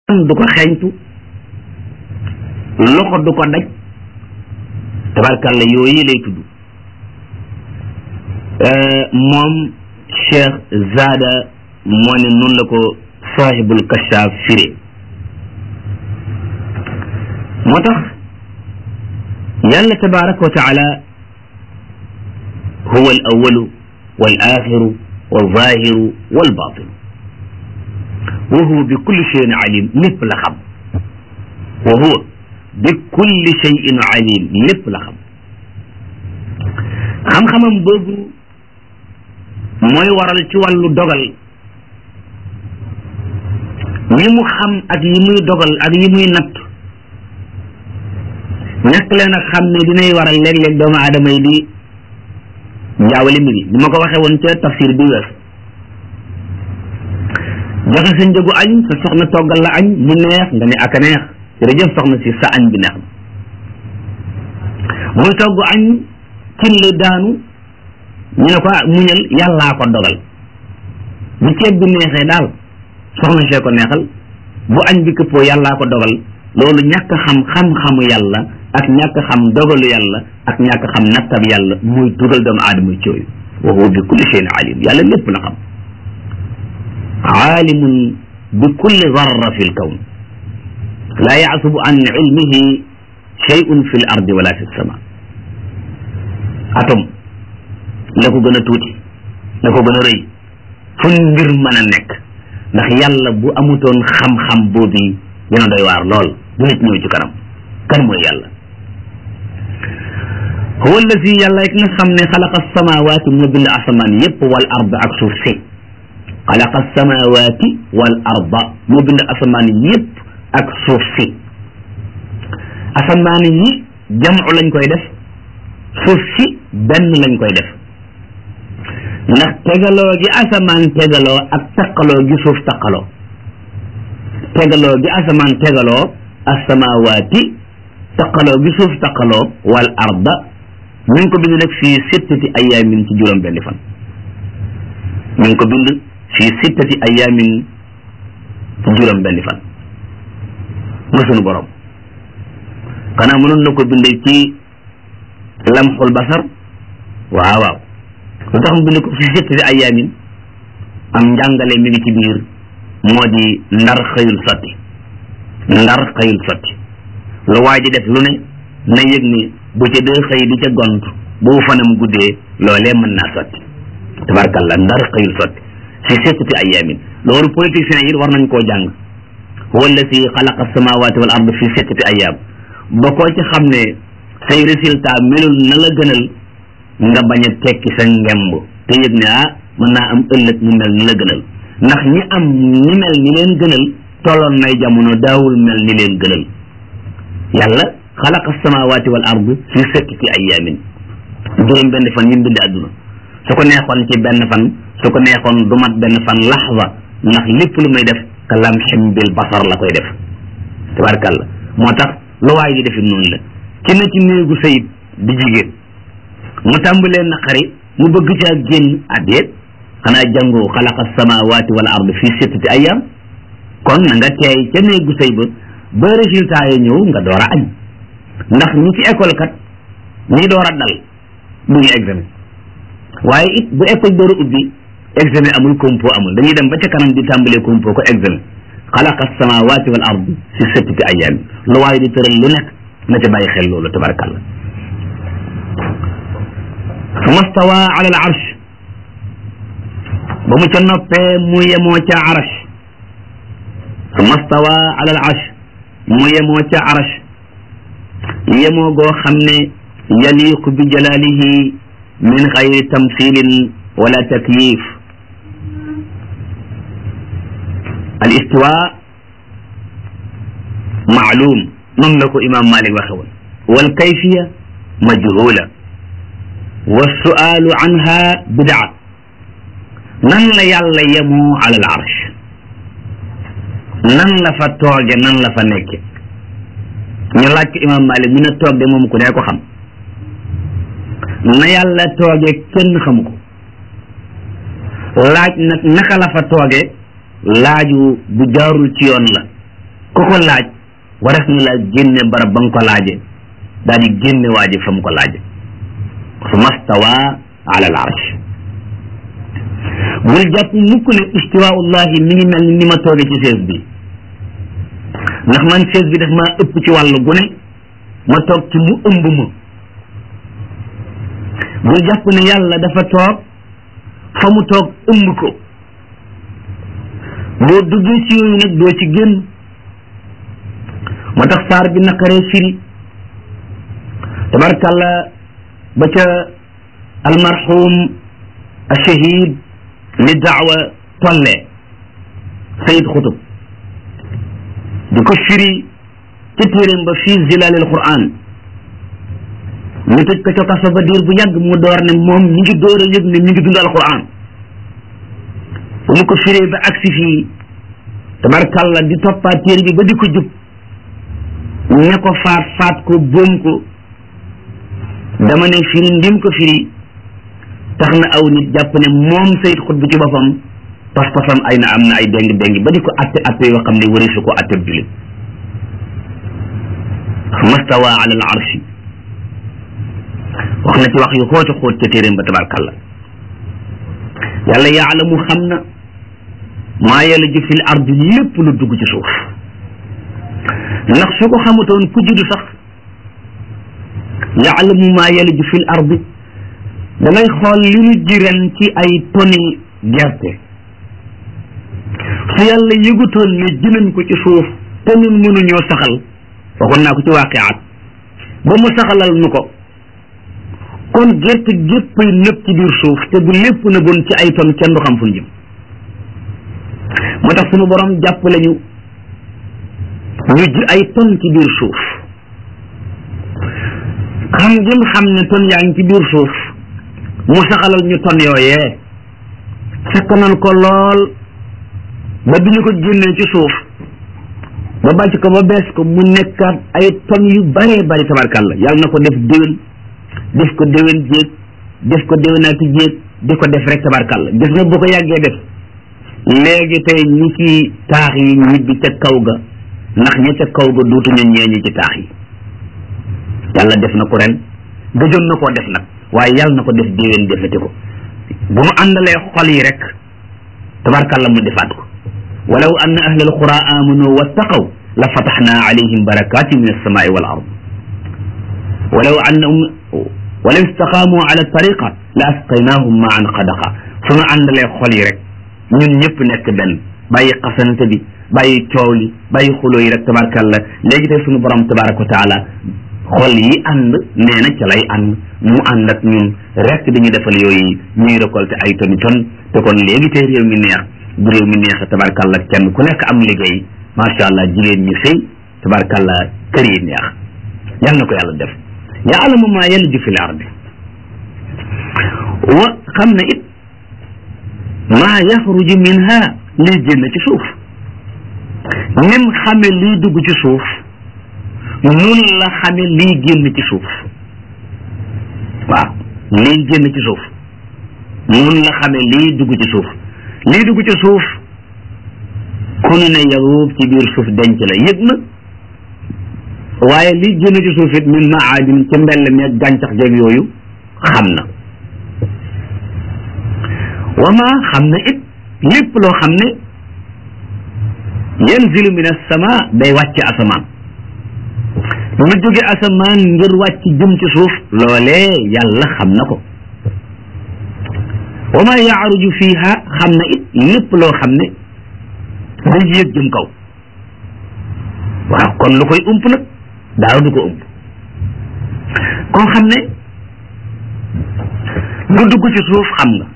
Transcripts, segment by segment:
du ko xeeñtu loxo du ko daj tabarkàlla yooyu lay tudd moom cheikh zada moo ne noonu la ko sahibul kashaf firé moo tax yàlla tabaraka wa taala huwa al awalu wal axiru wal zahiru wal batinu wa huwa bi kulli cheyin alim lépp la xam wa huwa bi kulli cheyin alim lépp la xam xam-xamam boobu mooy waral ci wàllu dogal yi mu xam ak yi muy dogal ak yi muy natt ñàkk leen a xam ne dinay waral léeg-léeg doomu aadama yi di jaawale mbiri ni ma ko waxee woon ca tafsir bi wees joxe sa njëgu añ sa soxna toggal la añ mu neex nga ne ak a neex jërëjëf soxna si sa añ bi neex na muy togg añ cin li daanu ñu ne ko muñal yàllaa ko dogal bu ceeb bi neexee daal soxna see ko neexal bu añ bi këppoo yàllaa ko dogal loolu ñàkk xam xam-xamu yàlla ak ñàkk xam dogalu yàlla ak ñàkk xam nattab yàlla muy dugal doomu aadama ci yooyu wa huwa bi kulli shay'in alim yàlla lépp la xam aalimun bi kulli zarra fi lkawn laa yaasubu an ilmihi shay'un fi l ardi wala fi lsama atom la ko gën a tuuti la ko gën a rëy fu mbir mën a nekk ndax yàlla bu amutoon xam-xam boobu dina doy waar lool du nit ñëw ci kanam kan mooy yàlla huwa allazi yàlla rek nga xam ne xalaqa samawaati moo bind asamaan yépp wal arda ak suuf si xalaqa samawaati wal arda moo bind asamaan yépp ak suuf si asamaan yi jamcu lañ koy def suuf si benn lañ koy def ndax tegaloo gi asamaan tegaloo ak taqaloo gi suuf taqaloo tegaloo gi asamaan tegaloo asamawaati taqaloo gi suuf taqaloo wal arda ñu ngi ko bind nag fii sittati ayaamin ci juróom benni fan ñu ngi ko bind fii sittati ayaamin ci juróom benni fan ma sunu borom xanaa mënoon na ko bind ci lamxul basar waaw waaw lu tax mu bind ko fii sittati ayaamin am njàngale mi ngi ci biir moo di ndar xëyul sotti ndar xëyul sotti lu waa ji def lu ne na yëg ni bu ca dee xëy di ca gont bu fanam guddee loolee mën naa sotti tabarkalla ndar xëyul sotti fi sittati ayaamin loolu politiciens yi war nañ koo jàng huwa alladi xalaqa samawati wal ard fi sittati ayaam ba koo ci xam ne say résultat melul na la gënal nga bañ a tekki sa ngemb te yëg ne ah mën naa am ëllëg mu mel ni la gënal ndax ñi am ñi mel ni leen gënal tolloon nay jamono daawul mel ni leen gënal yàlla xalaqa samawati wal ard fi sittati ayaamin juróom benn fan yi mu bind àdduna su ko neexoon ci benn fan su ko neexoon du mat benn fan laxza ndax lépp lu muy def ka lamxim bil basar la koy def tabarkàlla moo tax lu waay di defit noonu la ci na ci néegu sayit di jigéen mu tàmbalee naqari mu bëgg caa génn addeet xanaa jàngoo xalaqa samawati wal ard fi sittati ayam kon na nga teey ca néegu sëy ba ba résultat yi ñëw nga door a añ ndax ñi ci école kat ñi door a dal du ñu examen waaye it bu école door a ubbi examen amul compo amul dañuy dem ba ca kanam di tàmbalee compo ko examen xalaqa samawati wal ard fi sittati ayam lu waaye di tëral lu nekk na ca bàyyi xel loolu tabarakallah summa stawa ala al arsh ba mu ca noppee mu yemoo ca arash summa stawa ala al arsh mu yemoo ca arash yemoo goo xam ne yaliqu bi jalalihi min xayri tamthilin wala takyif al istiwa maalum noonu la ko imam malik waxe woon wal kayfiya majhula wa sualu anha bidaa nan la yàlla yemoo ala al arsh nan la fa tooge nan la fa nekke ñu laaj ko imam malik mu ne toog de moom ku ne ko xam na yàlla tooge kenn xamu ko laaj nag naka la fa tooge laaju bu jaarul ci yoon la ku ko laaj waras na la génne barab ba nga ko laaje daal di génne waa ji fa mu ko laaje summa stawa ala al arsh bul jàpp mukk ne istiwaullahi mi ngi mel ni ni ma tooge ci sees bi ndax man sees bi daf maa ëpp ci wàllu gune ma toog ci mu ëmb ma bul jàpp ne yàlla dafa toog fa mu toog ëmb ko boo duggee ci yooyu nag doo ci génn moo tax saar bi naqaree firi tabarkàlla ba ca almarhum ashahid li daawa tollee sayid xutub di ko firi ca téeréem ba fii zilalil quran ñu tëj ko ca kaso ba diir bu yàgg mu door ne moom mi ngi door a yëg ne mi ngi dund alquran bu mu ko firee ba agsi fii tabarkàlla di toppaat téere bi ba di ko jub ne ko faat faat ko boom ko dama ne firi ndim ko firi tax na aw nit jàpp ne moom sayid xut bu ci boppam pas-pasam ay na am na ay déng déng ba di ko atte atte yoo xam ne wari su ko atte julit mastawa ala al arshi wax na ci wax yu xóota xóot ca téeréem ba tabarkàlla yàlla yaalamu xam na maa yaliju fil ardi lépp lu dugg ci suuf ndax su ko xamutoon ku juddu sax yaalamu maa yaliju fil ardi dangay xool li ñu ji ren ci ay toni gerte su yàlla yëgutoon ne ji nañ ko ci suuf te ñun mënuñoo saxal waxoon naa ko ci waaqiaat ba mu saxalal nu ko kon gerte géppay nëb ci biir suuf te bu lépp na bon ci ay ton kenn du xam fu ñu jëm moo tax sunu borom jàppale ñu ñu ji ay ton ci biir suuf xam jëm xam ne ton yaa ngi ci biir suuf mu saxalal ñu ton yooyee sakkanal ko lool ba bi ñu ko génnee ci suuf ba bàcc ko ba bees ko mu nekkaat ay ton yu baree bari tabarkàlla yàlla na ko def déwén def ko déwén jéeg def ko déwénaati jéeg di ko def rek tabarkàlla gis nga bu ko yàggee def léegi tey ñi ci taax yi ñibbi ca kaw ga ndax ña ca kaw ga duutuñu ñeeñu ci taax yi yàlla def na ko ren gëjoon na koo def nag waaye yàlla na ko def déwén defati ko bu mu àndalee xol yi rek tabarkàlla mu defaat ko walaw anna ahla alqura amanu wattaqaw la fataxna alayhim barakatin min alsamai wal ard walaw annahum walaw istaqaamu ala tariqa la asqaynahum maan qadaqa su nu àndalee xol yi rek ñun ñëpp nekk benn bàyyi xasanate bi bàyyi coow li bàyyi xuloo yi rek tabarkàlla léegi tey sunu borom tabaraka wa taala xol yi ànd nee na ca lay ànd mu ànd ak ñun rek dañuy defal yooyu ñuy récolté ay toni ton te kon léegi tey réew mi neex bu réew mi neex tabarkàlla kenn ku nekk am liggéey macha allah jigéen ñi sëy tabarkàlla kër yi neex yal na ko yàlla def yaalamu maa yaliju fi l ardi wa xam na it maa yaxruju minha liy génn ci suuf nim xame liy dugg ci suuf nun la xame liy génn ci suuf waaw liy génn ci suuf nun la xame liy dugg ci suuf liy dugg ci suuf ku nu ne yaruub ci biir suuf denc la yëg na waaye liy génn ci suuf it min maadin ci mbell mi ak gàncax jeeg yooyu xam na wama xam na it lépp loo xam ne yanzilu min as-sama day wàcc asamaan lu jóge asamaan ngir wàcc jëm ci suuf loolee yàlla xam na ko wama yaaruju fiha xam na it lépp loo xam ne day yéeg jëm kaw waaw kon lu koy ump nag daaw du ko ump koo xam ne lu dugg ci suuf xam nga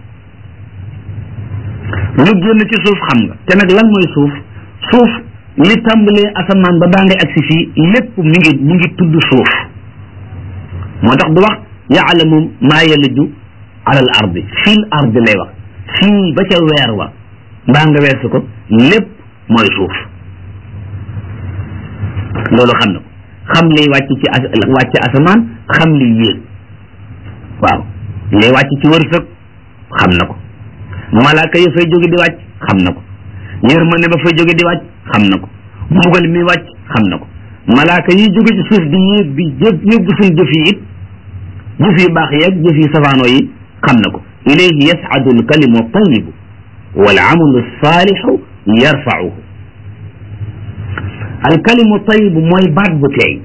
lu génn ci suuf xam nga te nag lan mooy suuf suuf li tàmbalee asamaan ba baa ngay agsi fii lépp mi ngi mi ngi tudd suuf moo tax du wax yaalamu maa yaliju alal ardi fil ardi lay wax fii ba ca weer wa mbaa nga weesu ko lépp mooy suuf loolu xam na ko xam liy wàcc ci as wàcc asamaan xam liy yéeg waaw liy wàcc ci wërsëg xam na ko malaaka ya fay jóge di wàcc xam na ko yërmande ba fay jóge di wàcc xam na ko mbugal mi wàcc xam na ko malaaka yi jóge ci suuf di yéeg di jëf yóbbu suñ jëf yi it jëf yu baax yeeg jëf yu safaanoo yi xam na ko ilayhi yas'adu alkalimu tayibu wal amalu saalixu yarfauhu alkalimu tayibu mooy baat bu teey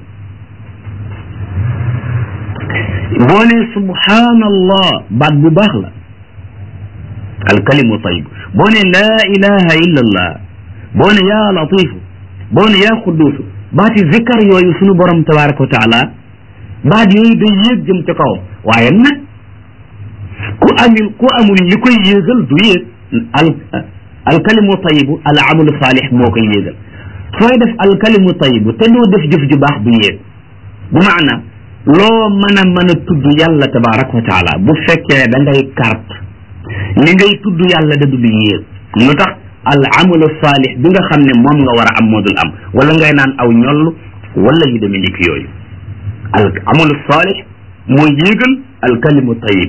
boo ne subhanallah baat bu baax la alkalimu tayibu boo ne laa ilaha illa allah boo ne yaa latifu boo ne yaa quduusu baati zikkar yooyu sunu borom tabaraka wa taala baat yooyu day yéeg jëm ca kawam waaye nag ku amul ku amul li koy yéegal du yéeg al alkalimu tayibu al amalu saalix moo koy yéegal sooy def alkalimu tayibu te doo def jëf ju baax du yéeg bu maana loo mën a mën a tudd yàlla tabaraka wa taala bu fekkee da ngay carte li ngay tudd yàlla da dul yéeg lu tax al amalu saalix bi nga xam ne moom nga war a am moo dul am wala ngay naan aw ñoll wala yu demee ndik yooyu al amalu saalix mooy yéegal al kalimu tayib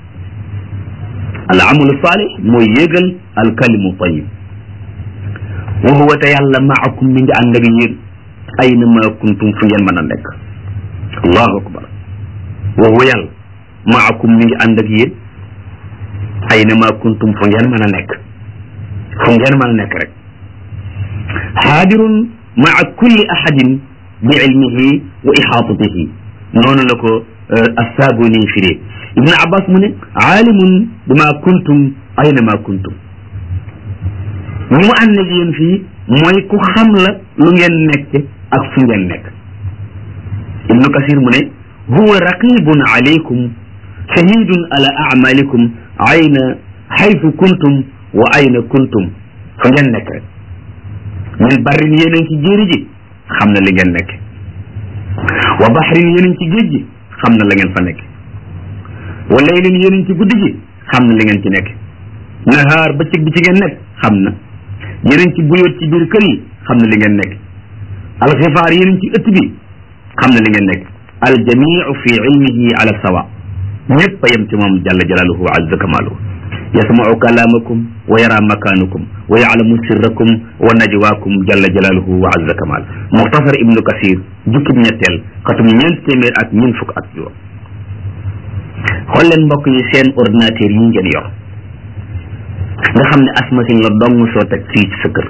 al amalu saalix mooy yéegal al kalimu tayib wa huwa te yàlla maakum mi ngi ànd ak yéen ayna ma kuntum fu ngeen mën a nekk allahu akbar wa huwa yàlla maakum mi ngi ànd ak yéen ayna ma kuntum fu ngeen mën a nekk fu ngeen mën a nekk rek xaadirun maa kulli ahadin bi ilmihi wa ixaatatihi noonu la ko assaabuni firee ibnu abbas mu ne aalimun bima kuntum ayna ma kuntum ñi mu ànd ak yéen fii mooy ku xam la lu ngeen nekk ak fu ngeen nekk ibnu kasir mu ne huwa raqibun alaykum shahidun ala amalikum ayna xaytu kuntum wa ayna kuntum fu ngeen nekk rek min barrin yéen a ngi ci jéeri ji xam na li ngeen nekk wa baxrin yéen a ngi ci géej gi xam na la ngeen fa nekk wa laylin yéen a ngi ci guddi gi xam na li ngeen ci nekk nahaar bëccëg bi ci ngeen nekk xam na yéen a ngi ci buyoot ci biir kër yi xam na li ngeen nekk alxifaar yéen a ngi ci ëtt bi xam na li ngeen nekk aljamiu fi ilmihi ala sawa ñëpp a yem ci moom jalla jalaaluhu wa azza kamaaluhu yasmau kalaamakum wa yara makaanukum wa yaalamu sirrakum wa najwaakum jalla jalaaluhu wa azza kamaal muxtasar ibnu kasir jukkib ñetteel xatum ñeent téeméer ak ñeent fukk ak juróom xool leen mbokk yi seen ordinateur yi ngeen yor nga xam ne as machine la dong soo teg fii ci sa kër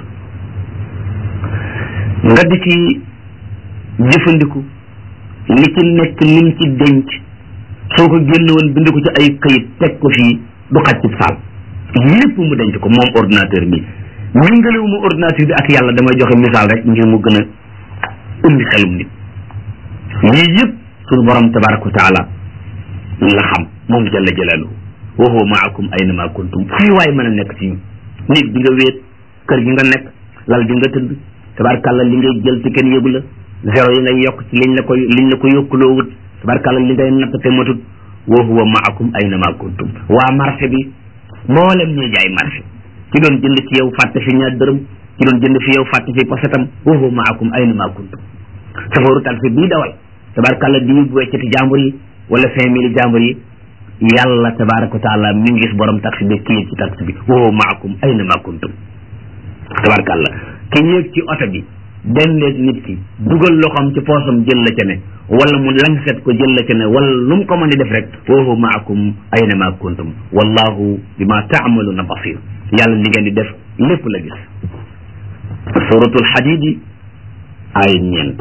nga di ci jëfandiku li ci nekk lim ci denc soo ko génne woon bind ko ci ay këyit teg ko fii du xaj ci saal lépp mu denc ko moom ordinateur bi méngalewu ma ordinateur bi ak yàlla damay joxe misaal rek ngir mu gën a umbi xelum nit lii yëpp suñu borom tabaraka wa taala la xam moom jalla jalaaluhu wa huwa maakum ayna ma kuntum fii waay mën a nekk ci nit bi nga wéet kër gi nga nekk lal bi nga tëdd tabarkàlla li ngay jël ci kenn yëgu la zéro yi ngay yokk ci liñ la ko liñ la ko yokkuloo wut tabarkàlla li ngay natt te matut wa huwa maakum ayna ma kuntum waa marché bi mboolem ñuy jaay marché ci doon jënd ci yow fàtte fi ñaar dërëm ci doon jënd fi yow fàtte fi posetam wa huwa maakum ayna ma kuntum safaru taxi bii dawal tabarkàlla di bu weccati jàmbur yi wala cinq mille jàmbur yi yàlla tabaraka wa taala mi ngi gis borom taxi bi kii ci taxi bi wa huwa maakum ayna ma kuntum tabarkàlla ki yéeg ci oto bi dendeeg nit ki dugal loxoom ci poosam jël la ca ne wala mu langset ko jël la ca ne wala lu mu ko mën di def rek wa huwa maakum ayna ma kuntum wallahu bima taamaluna basir yàlla li ngeen di def lépp la gis suratul xadidi ay ñeent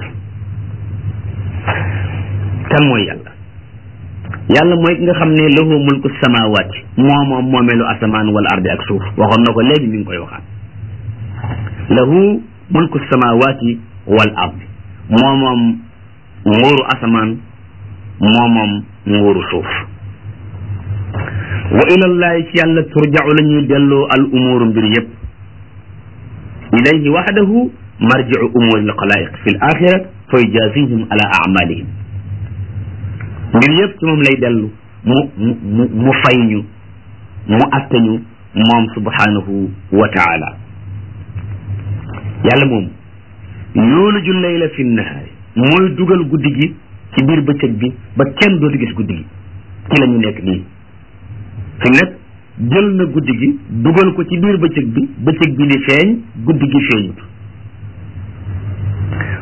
kan mooy yàlla yàlla mooy ki nga xam ne lahu mulku samawaati moo moom moomeelu asamaan wala ardi ak suuf waxoon na ko léegi mi ngi koy waxaat lahu mulku samawaati wal ardi moo moom nguuru asamaan moo moom nguuru suuf wa ilallahi ci yàlla turja'u la ñuy delloo al umuuru mbir yëpp ilayhi waxdahu marji'u umuuri al xalaayiq fi l axira fa yujazihim ala amalihim mbir yëpp ci moom lay dellu mu mu mu fay ñu mu atte ñu moom subhanahu wa taala yàlla moom yuuliju layla fi nahaari mooy dugal guddi gi ci biir bëccëg bi ba kenn dootu gis guddi gi ci la ñu nekk nii fi mu nekk jël na guddi gi dugal ko ci biir bëccëg bi bëccëg bi di feeñ guddi gi feeñut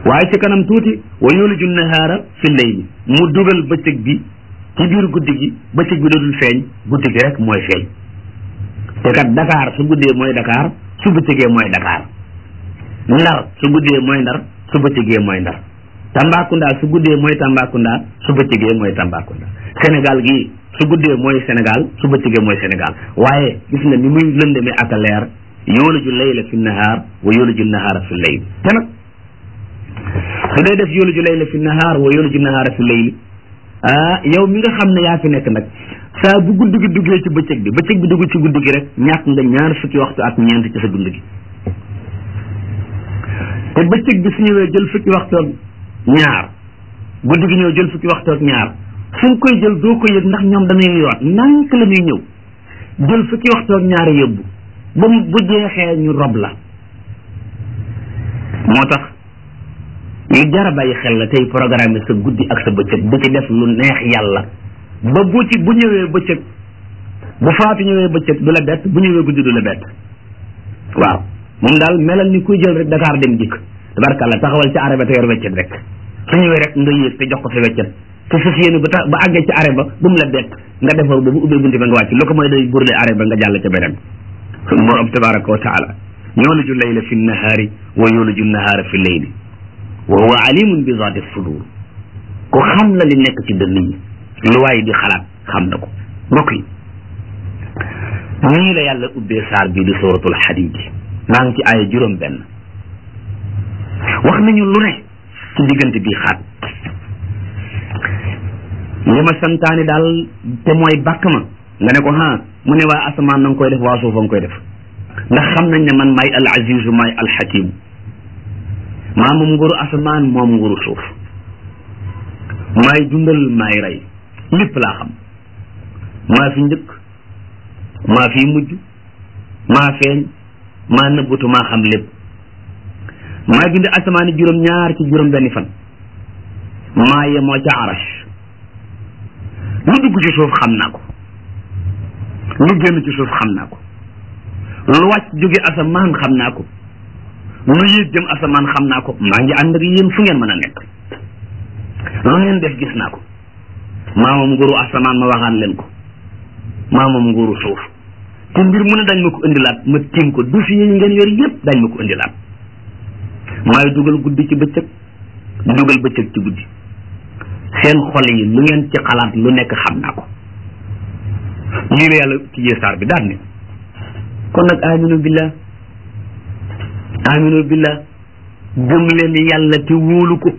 waaye ci kanam tuuti wa yuliju nahaara fi layli mu dugal bëccëg bi ci biir guddi gi bëccëg bi dootul feeñ guddi gi rek mooy feeñ te kat Dakar su guddee mooy Dakar su bëccëgee mooy Dakar Ndar su guddee mooy Ndar su bëccëgee mooy Ndar Tambacounda su guddee mooy Tambacounda su bëccëgee mooy Tambacounda Sénégal gii su guddee mooy Sénégal su bëccëgee mooy Sénégal waaye gis nga ni muy lëndëmee ak a leer yooliju layla fi nahaar wa yooliju nahaara fi layl te nag su dee def yooliju layla fi nahaar wa yooliju nahaara fi layl ah yow mi nga xam ne yaa fi nekk nag saa bu guddi gi duggee ci bëccëg bi bëccëg bi dugg ci guddi gi rek ñàkk nga ñaar fukki waxtu ak ñeent ci sa dund gi te bëccëg bi su ñëwee jël fukki waxtu ak ñaar guddi gi ñëw jël fukki waxtu ak ñaar fu nga koy jël doo ko yëg ndax ñoom dañuy yoot nank la ñuy ñëw jël fukki waxtu ak ñaar yóbbu ba mu bu jeexee ñu rob la moo tax yu jara bàyyi xel la tey programme sa guddi ak sa bëccëg bu ci def lu neex yàlla ba bu ci bu ñëwee bëccëg bu faatu ñëwee bëccëg du la bett bu ñëwee guddi du la bett waaw moom daal melal ni kuy jël rek Dakar dem dikk tabarkàlla taxawal ci arrêt ba te yor weccet rek su ñëwee rek nga yéeg te jox ko sa weccet te fas yéene ba tax ba àggee ci arrêt ba bu mu la bett nga defar ba bu ubbee bunti ba nga wàcc lu ko mooy day burle arrêt ba nga jàll ca beneen sun borom tabaraka wa taala yuliju layla fi nahaari wa yuliju nahaara fi layli wa huwa alimun bi zaati sudur ku xam la li nekk ci dënn yi lu waay di xalaat xam na ko mbokk yi nii la yàlla ubbee saar bi di suratul xadiid maa ngi ci aaya juróom benn wax nañu lu ne ci diggante bi xaat li ma santaani daal te mooy bàkk ma nga ne ko ha mu ne waa asamaan na nga koy def waa suufa nga koy def ndax xam nañ ne man maay al azizu maay al xakim maa moom nguuru asamaan moom nguuru suuf maay dundal maay rey lépp laa xam maa fi njëkk maa fi mujj maa feeñ maa nëbbutu maa xam lépp maa bind asamaani juróom ñaar ci juróom benni fan maa yemoo ca arash lu dugg ci suuf xam naa ko lu génn ci suuf xam naa ko lu wàcc jóge asamaan xam naa ko lu yéeg jëm asamaan xam naa ko maa ngi ànd ak yéen fu ngeen mën a nekk lu ngeen def gis naa ko maa moom nguuru asamaan ma waxaan leen ko maa moom nguuru suuf te mbir mu ne dañ ma ko indilaat ma tiim ko dossier yi ngeen yor yépp dañ ma ko indilaat maay dugal guddi ci bëccëg dugal bëccëg ci guddi seen xol yi lu ngeen ci xalaat lu nekk xam naa ko lii la yàlla tijjee saar bi daal ne kon nag aminu billah aminu billah gëm leen yàlla te wóolu ko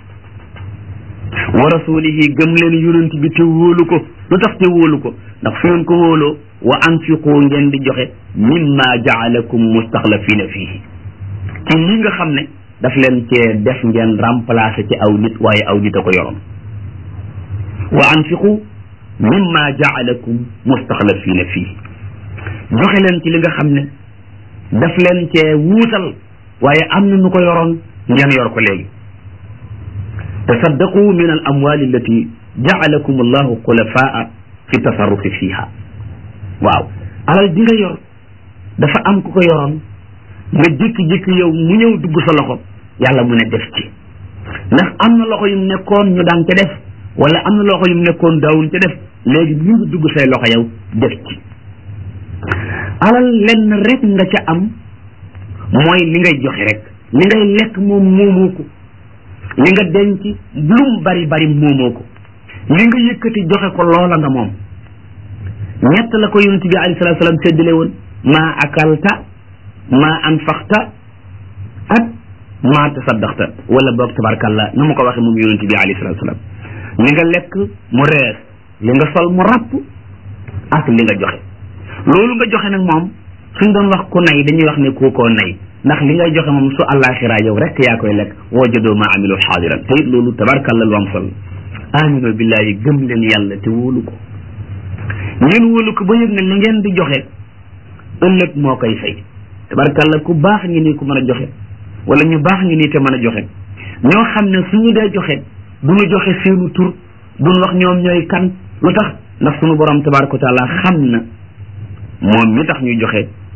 wa rasulihi gëm leen yonent bi te wóolu ko lu tax te wóolu ko ndax fu ngeen ko wóoloo wa anfiqu ngeen di joxe mimma jaalakum mustaxlafina fihi ci li nga xam ne daf leen cee def ngeen remplacer ci aw nit waaye aw nit a ko yoroon wa anfiqu mimma jaalakum mustaxlafina fihi joxe leen ci li nga xam ne daf leen cee wuutal waaye am na nu ko yoroon ngeen yor ko léegi tasaddaqu min al amwali allati jaalakum allahu xulafaa fi tasarrufi fiha waaw alal di nga yor dafa am ku ko yoroon nga jékki-jékki yow mu ñëw dugg sa loxo yàlla mu ne def ci ndax am na loxo yum nekkoon ñu daan ca def wala am na loxo yum nekkoon daawuñ ca def léegi mu ngi dugg say loxo yow def ci alal lenn rek nga ca am mooy li ngay joxe rek li ngay lekk moom moomoo ko li nga denc lum bari bari moomoo ko li nga yëkkati joxe ko loola nga moom ñett la ko yonent bi alayhi salaatu salaam séddale woon maa akalta maa anfaqta ak maa tasaddaqta wala boog tabarkalla na ma ko waxee moom yonent bi alayhi salaatu salaam li nga lekk mu rees li nga sol mu ràpp ak li nga joxe loolu nga joxe nag moom suñ doon wax ku nay dañuy wax ne kookoo nay ndax li ngay joxe moom su àllaaxira yow rek yaa koy lekk wajadoo ma amilu xaadiran te it loolu tabarkalla lu am solo aminu billahi gëm leen yàlla te wóolu ko ngeen wóolu ko ba yëg ne li ngeen di joxe ëllëg moo koy fay tabarkalla ku baax ngi nii ku mën a joxe wala ñu baax ngi nii te mën a joxe ñoo xam ne suñu dee joxe du ñu joxe seenu tur duñ wax ñoom ñooy kan lu tax ndax suñu borom tabaraka wa taala xam na moom mi tax ñuy joxe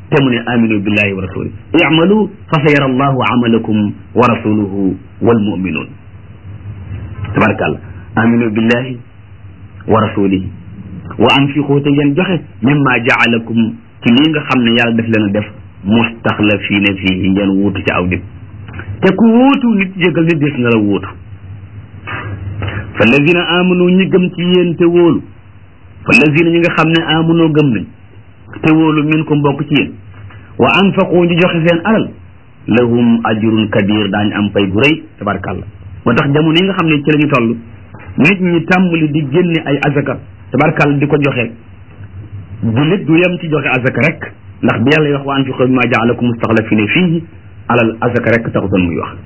te mu ne aminu billahi wa rasuli i'malu fa sa yara allahu amalakum wa rasuluhu wal muminuun tabarakallah aminu billahi wa rasulihi wa anfiqu te ngeen joxe mimma jaalakum ci lii nga xam ne yàlla def leen a def mustaxlafiina fii ngeen wuutu ci aw nit te ku wuutu nit jégal nit des na la wuutu fa lazina amanu ñi gëm ci yéen te wóolu fa lazina ñi nga xam ne amanoo gëm nañ te wóolu min ko mbokk ci yéen wa anfaqu ñu joxe seen alal lahum ajrun kabir daañu am pay gu rëy tabarkàlla moo tax jamono yi nga xam ne ci la ñu toll nit ñi tàmbali di génne ay azaka tabarkàlla di ko joxe jullit du yem ci joxe azaka rek ndax bi yàlla wax wa anfiqu mimma jaalakum mustaxlafina fiihi alal azaka rek taxutoon muy wax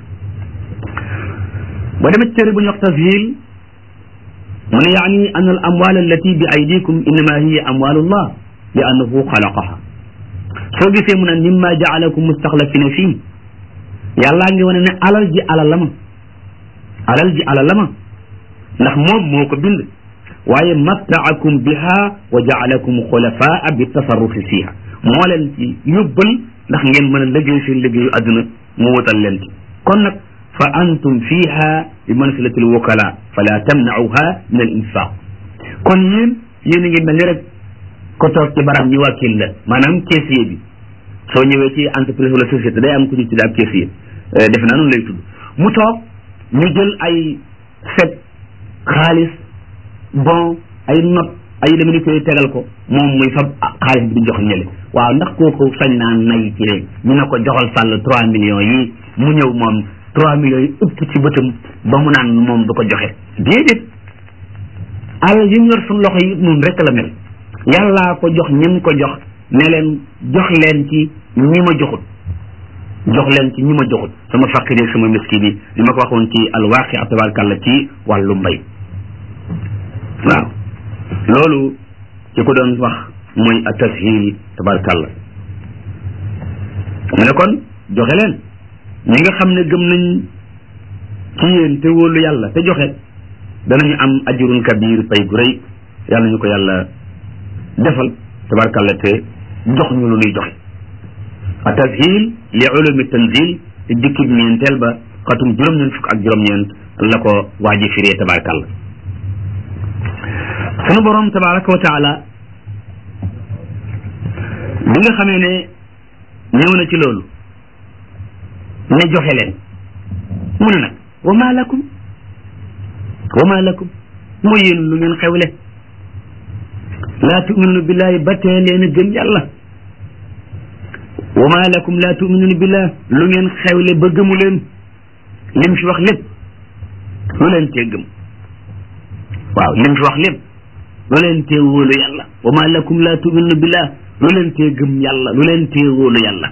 boo demee téere bu ñu wax tashil mu ne yaani an al amwal allati bi aydikum innama hiya amwalullah li annahu xalaqaha soo gisee mu ne mimma jaalakum mustaxlafina fii yàllaa ngi wane ne alal ji alal la ma alal ji alal la ma ndax moom moo ko bind waaye mattaakum biha wa jaalakum xulafaa bi tasarrufi fiha moo leen ci yóbbal ndax ngeen mën a liggéey seen liggéeyu àdduna mu wutal leen ci kon nag fa antum fiha bi mansilati l wukala fala tamnauha min al infaq kon yéen yéen a ngi mel ni rek ko toog ci barab ñu wàkkil la maanaam caissier bi soo ñëwee ci entreprise wala société day am ku ñu tudd ab caissier defe naa noonu lay tudd mu toog ñu jël ay chèque xaalis bon ay note ay dama ni koy tegal ko moom muy fab xaalis bi di jox ñële waaw ndax kooku sañ naa nay ci rek ñu ne ko joxal sàll trois millions yi mu ñëw moom trois millions yi ëpp ci bëtam ba mu naan moom du ko joxe déedéet alal yi ñu yor suñu loxo yi noonu rek la mel yàllaa ko jox ñi ko jox ne leen jox leen ci ñi ma joxut jox leen ci ñi ma joxut sama faqir sama miski bi li ma ko waxoon ci alwaaqi tabarkàlla ci wàllu mbay waaw loolu ci ko doon wax mooy a tashil tabarkàlla mu ne kon joxe leen ñi nga xam ne gëm nañ ci yéen te wóolu yàlla te joxe danañu am ajurun kabir pay gu rëy yàlla ñu ko yàlla defal tabarkàlla te jox ñu lu nuy joxe a tashil li ulumi tanzil te dikkib ñeenteel ba xatum juróom-ñeent fukk ak juróom-ñeent la ko waaji firee tabarkàlla sunu borom tabaraka wa taala bi nga xamee ne ñëw na ci loolu ne joxe leen mu ne nag wa ma lakum wa ma lakum mooy yéen lu ngeen xewle laa tuminuna billahi ba tee leen a gëm yàlla wa ma lakum laa tuminuna billah lu ngeen xewle ba gëmu leen lim fi wax lépp lu leen tee gëm waaw lim fi wax lépp lu leen tee wóolu yàlla wa ma lakum laa tuminuna billah lu leen tee gëm yàlla lu leen tee wóolu yàlla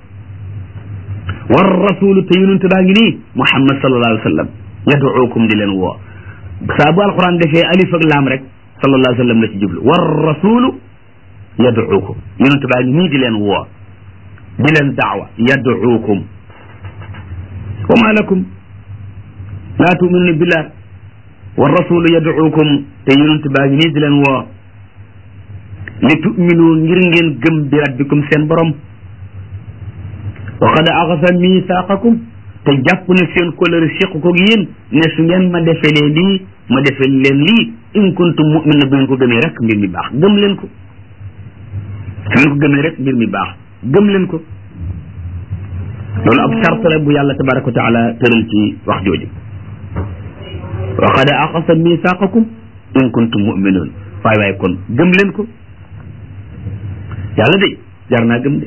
war rasulu te yonente baa ngi nii muhammad sallallahu alayhi wa sallam yaduukum di leen woo saa bu alquran defee alif ak laam rek sallallahu alayhi wa sallam la ci jublu war rasulu yaduukum yonente baa ngi nii di leen woo di leen daawa yaduukum wa ma lakum laa tuminuna billah war rasulu yaduukum te yonente baa ngi nii di leen woo li tuminu ngir ngeen gëm bi rabbikum seen borom wa qad axasa misaaqakum te jàpp na seen kóllëre séq ko yéen ne su ngeen ma defelee lii ma defel leen lii in kuntum mu'mina bu ngeen ko gëmee rek mbir mi baax gëm leen ko su ngeen ko gëmee rek mbir mi baax gëm leen ko loolu ab charte la bu yàlla tabaraka wa taala tëral ci wax jooju wa qad axasa misaaqakum in kuntum mu'minoon waaye waaye kon gëm leen ko yàlla de jar naa gëm de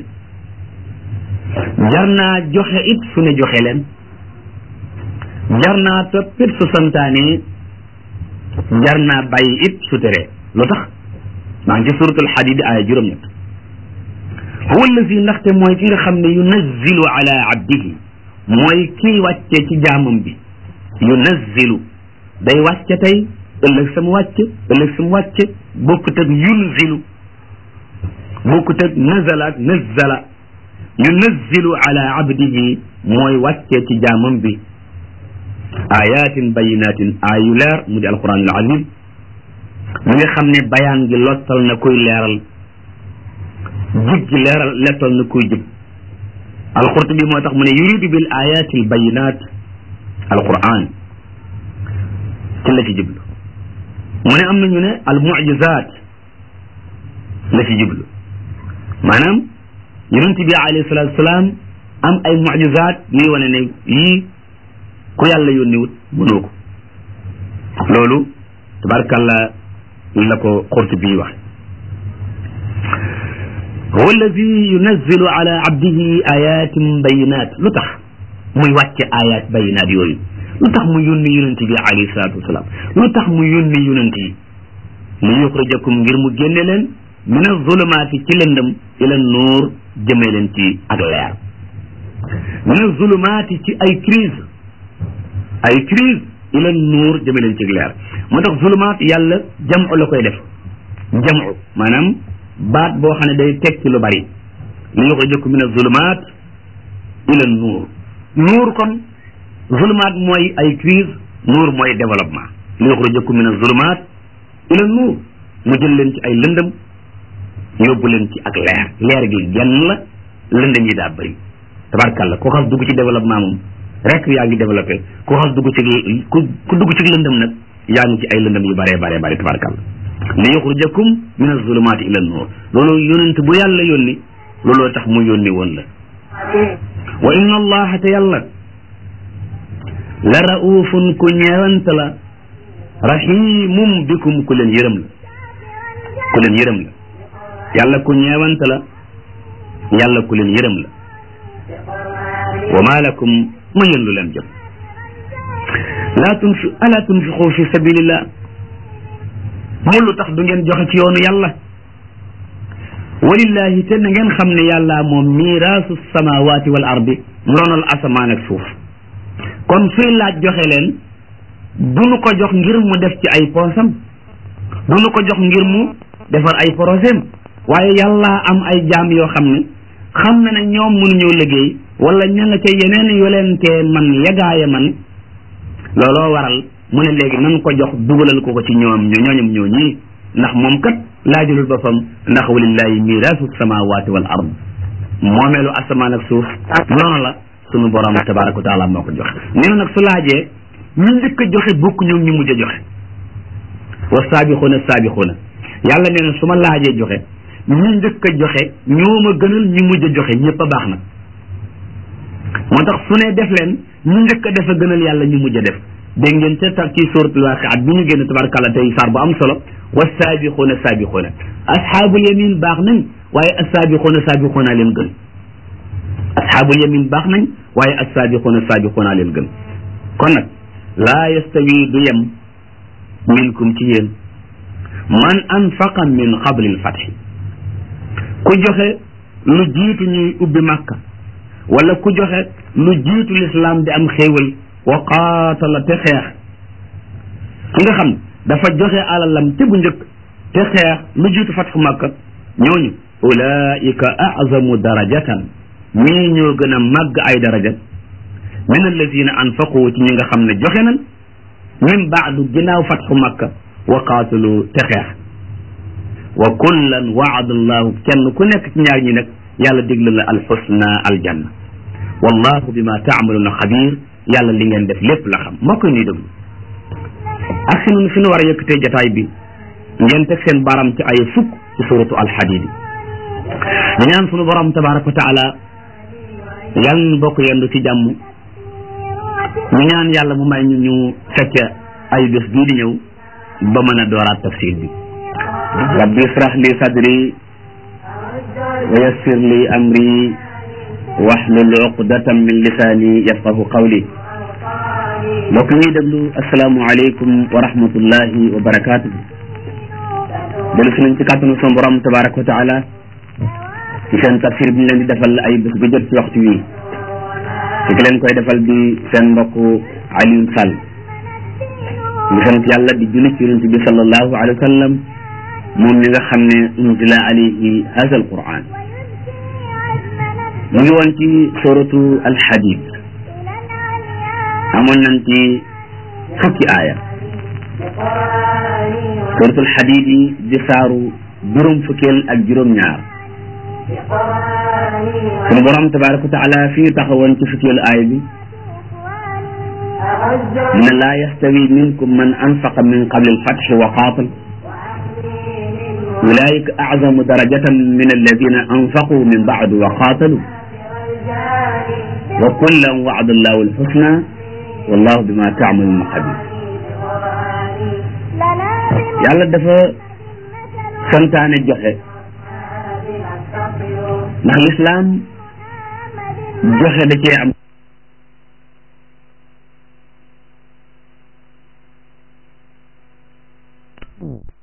jar naa joxe it su ne joxe leen jar naa topp it su santaane jar naa bàyyi it su teree lu tax maa ngi ci suratul xadid aaya juróom-ñett huwa allazi ndaxte mooy ki nga xam ne yunazzilu ala abdihi mooy kii wàcce ci jaamam bi yunazzilu day wàcce tey ëllëg sama wàcce ëllëg sama wàcce bokkut ak yunzilu bokkut ak nazala ak nazzala yunazzilu ala abdihi mooy wàccee ci jaamam bi ayatin bayinatin ayu leer mu di alquran al azim mi nga xam ne bayaan gi lottal na koy leeral jub gi leeral lettal na kuy jub alqurtubi moo tax mu ne yuridu bil ayati al bayinat alquran ci la ci jublu mu ne am na ñu ne al mujizat la ci jublu maanaam yonent bi alayhi salatu wasalaam am ay mujizat yuy wane ne yii ku yàlla yónniwut mënoo ko loolu tabarkàlla la ko qurtubi wax huwa alladi yunazzilu ala abdihi ayatin bayinat lu tax muy wàcce ayat bayinat yooyu lu tax mu yónni yonent bi alayhi salatu wasalaam lu tax mu yónni yonent yi li yuxrijakum ngir mu génne leen min azulumaati ci lëndëm ila nuur jëmee leen ci ak leer min azulumaati ci ay crise ay crise ila nuur jëmee leen ci ak leer moo tax zulumaat yàlla jamu la koy def jamu maanaam baat boo xam ne day tekki lu bari li yuxrijakum min azulumaat ila nuur nuur kon zulumaat mooy ay crise nuur mooy développement li yuxrijakum min azulumaat ila nuur mu jël leen ci ay lëndëm yóbbu leen ci ak leer leer gi genn la lëndëm yi daa bëri tabarkàlla ku xas dugg ci développement moom rek yaa ngi développé ku xas dugg ci ku ku dugg ci lëndëm nag yaa ngi ci ay lëndëm yu bëree bëree bëri tabarkàlla li yuxrijakum min azulumaati ila nuur loolu yonent bu yàlla yónni looloo tax mu yónni woon la wa inna allaha te yàlla la raufun ku ñeewant la rahimum bikum ku leen yërëm la ku leen yërëm la yàlla ku ñeewant la yàlla ku leen yërëm la wa ma lakum ma yëndu leen jëm laa tunfi ala tunfiqu fi sabilillah mu lu tax du ngeen joxe ci yoonu yàlla walillahi te na ngeen xam ne yàlla moom miiraasu samawati wal ardi ndonal asamaan ak suuf kon suy laaj joxe leen du nu ko jox ngir mu def ci ay poosam du nu ko jox ngir mu defar ay projet waaye yàlla am ay jaam yoo xam ne xam na ne ñoom mënuñoo liggéey wala ña nga ca yeneen yolentee man yagaaya man looloo waral mu ne léegi nan ko jox dugalal ko ko ci ñoom ñooñam ñoo ñii ndax moom kat laajulul boppam ndax walillahi miraasu samawati wal ard moomeelu asamaan ak suuf noonu la sunu borom tabaraka wa taala moo ko joxe nee na nag su laajee ñu njëkk a joxe bokk ñoom ñu mujj a joxe wa saabixuuna saabixuuna yàlla nee na su ma laajee joxe ñu njëkk a joxe ñoo ma gënal ñu mujj a joxe ñëpp a baax nag moo tax su ne def leen ñu njëkk a def a gënal yàlla ñu mujj a def dégg ngeen ca tax ci suratul waqiat bi ñu génn tabarakàllah tey saar bu am solo wa saabixuuna saabixuuna asxaabul yamin baax nañ waaye assaabiquuna saabiquuna leen gën asxaabul yamin baax nañ waaye assaabiquuna saabiquuna leen gën kon nag laa yastawi du yem minkum ci yéen man anfaqa min qabli lfatxi ku joxe lu jiitu ñuy ubbi màkka wala ku joxe lu jiitu lislaam di am xéewal wa qaatala te xeex ki nga xam dafa joxe alalam te bu njëkk te xeex lu jiitu fatxu màkka ñooñu ulaika azamu darajatan ñii ñoo gën a màgg ay daraja min alladina anfaqu ci ñi nga xam ne joxe nan min baadu ginnaaw fatxu makka wa qaatalu te xeex wa kullan waada allahu kenn ku nekk ci ñaar ñi nag yàlla digle la alxusna aljanna wallahu bima taamaluuna xabir yàlla li ngeen def lépp la xam moo koy ñuy déglu ak si nun fi nu war a yëkkatee jataay bi ngeen teg seen baram ci ay fukk ci suratu alxadidi ñu ñaan sunu borom tabaraka wa taala yàlla nu bokk yendu ci jàmm ñu ñaan yàlla mu may ñu ñu fekk ay bés bii di ñëw ba mën a dooraat tafsir bi rabbi israh li sadri wa yassir li amri wahlul uqdatan min lisani yafqahu qawli mbokk ñuy déglu asalaamu aleykum wa rahmatullahi wa barakatuhu dellu si nañ ci kàttanu son borom tabaraka wa taala ci seen tafsir bi ñu leen di defal ay bés bu jot ci waxtu wi ci ki leen koy defal di seen mbokk Alioune Sall ñu sant yàlla di julli ci yonent bi sallallahu alayhi wa sallam moom mi nga xam ne unzila alayhi hada alquran mu ngi woon ci suratu alxadid amoon nañ ci fukki aaya suratu alxadid yi di saaru juróom fukkeel ak juróom ñaar sunu borom tabaraka wa taala fii taxawoon ci fukkeelu aay bi mu ne laa yastawi minkum man anfaqa min qabli alfatxi wa qaatal ulaika azamu darajatan min alladina anfaqu min baadu wa qaatalu wa kullan waada allahu alxusna wallahu bima taamaluuna xabir yàlla dafa santaane joxe ndax lislaam joxe da cee am